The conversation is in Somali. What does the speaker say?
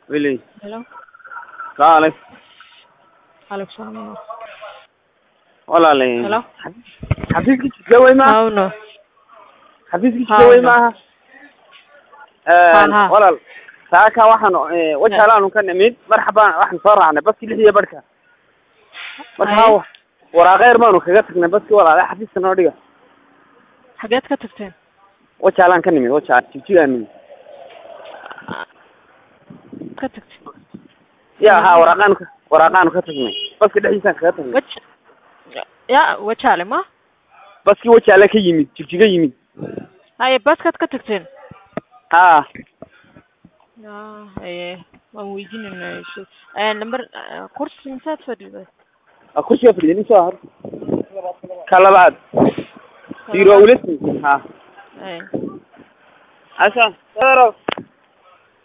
Willy. Hello. Salaam alaikum. Alaikum salaam. Walaalayn. Hello. Xafiiskii jidgawey maaha? Hawno. Xafiiskii Ha, jidgawey walaal. maaha? Ha, ha. Walaal. Saaka waxaan eh, wajaalaanu ka nimid marxabaan waxaan soo raacnay baskii lix iyo barhka. Marka Haye. wa- waraaqeer baanu kaga tagnay baskii walaale xafiiska noo dhiga. Xageed ka tagteen? Wajaalaan ka nimid wajaal jigjigaan nimid. Ka tagteen. Ya ha waraaqaanu ka waraaqaanu ka tagnay. Baska dhexdiisaan kaga tagnay. Waj Ya, wajaale ma? Baskii wajaale ka yimid jigjiga yimid. Haye baskaad ka tagteen. Ha Ya, haye waan weydiinaynaa isu. Eh, number eh, kursi misaad fadhiday? waa kursiga fadhiya soo har. Ka labaad. Zero ulesi. Ha. Haye. Asa. Zero.